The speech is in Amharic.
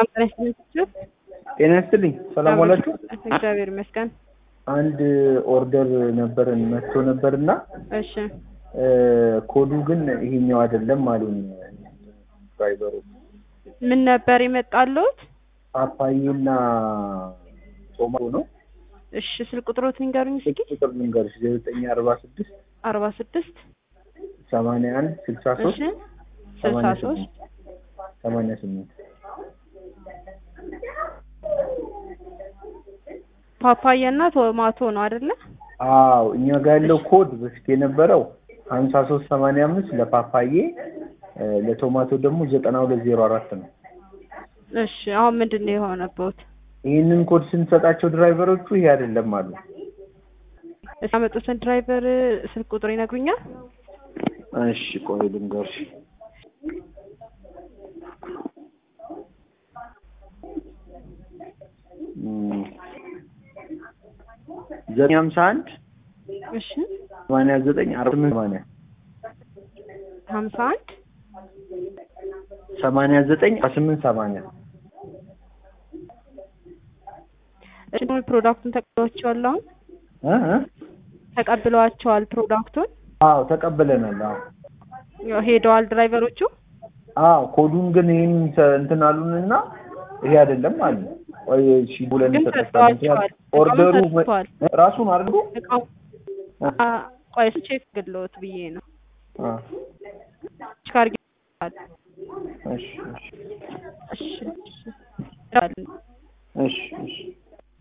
ሰላም ጤና ይስጥልኝ። ጤና ይስጥልኝ። ሰላም ዋላችሁ። እግዚአብሔር ይመስገን። አንድ ኦርደር ነበረን መጥቶ ነበርና እሺ ኮዱ ግን ይሄኛው አይደለም አሉኝ ድራይቨሩ። ምን ነበር የመጣሉት? ፓፓዬና ቶማቶ ነው። እሺ ስልክ ቁጥሮት ንገሩኝ እስኪ። ቁጥር ልንገርሽ ዘጠኝ አርባ ስድስት አርባ ስድስት ሰማንያ አንድ ስልሳ እሺ ሶስት ስልሳ ሶስት ሰማንያ ስምንት ፓፓያና ቶማቶ ነው አይደለ? አዎ እኛ ጋር ያለው ኮድ በፊት የነበረው ሀምሳ ሶስት ሰማንያ አምስት ለፓፓዬ እ ለቶማቶ ደግሞ ዘጠና ሁለት ዜሮ አራት ነው። እሺ አሁን ምንድን ነው የሆነበት? ይህንን ኮድ ስንሰጣቸው ድራይቨሮቹ ይሄ አይደለም አሉ። እስኪ ያመጡትን ድራይቨር ስልክ ቁጥር ይነግሩኛል? እሺ ቆይ ልንገርሽ እም፣ ዘጠኝ ሀምሳ አንድ እሺ ሰማንያ ዘጠኝ አርባ ስምንት ሰማንያ ሀምሳ አንድ ሰማንያ ዘጠኝ አርባ ስምንት ሰማንያ እሺ ፕሮዳክቱን ተቀብለዋቸዋል? አሁን እ እ ተቀብለዋቸዋል ፕሮዳክቱን? አዎ ተቀብለናል። አዎ ያው ሄደዋል ድራይቨሮቹ? አዎ ኮዱን ግን ይህን ሰ- እንትን አሉንና ይሄ አይደለም አሉ። ቆይ እሺ ብለን ግን ተጠቀምን። ሰጥተዋቸዋል። ኦርደሩ እቃውን ሰጥተዋል። ራሱን አድርጎ እቃው አ ቆይ እሱ ቼክ ግሎት ብዬ ነው አ ቼክ አድርጌ እሺ እሺ እሺ እሺ እሺ እሺ